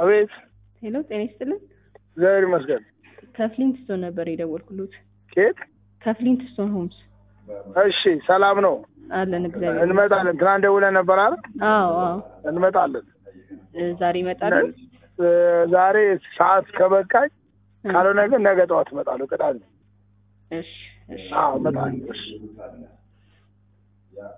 አቤት። ሄሎ ጤና ይስጥልን። እግዚአብሔር ይመስገን። ከፍሊንትስቶን ነበር የደወልኩሎት። ኬት? ከፍሊንትስቶን ሆምስ እሺ፣ ሰላም ነው። አለን። እግዚአብሔር እንመጣለን። ትናንት ደውለን ነበር አይደል? አዎ አዎ። እንመጣለን። እ፣ ዛሬ ይመጣሉ። እ፣ ዛሬ ሰዓት ከበቃኝ፣ ካልሆነ ግን ነገ ጠዋት እመጣለሁ። ቅዳሜ። እሺ እሺ። አዎ እመጣለሁ። እሺ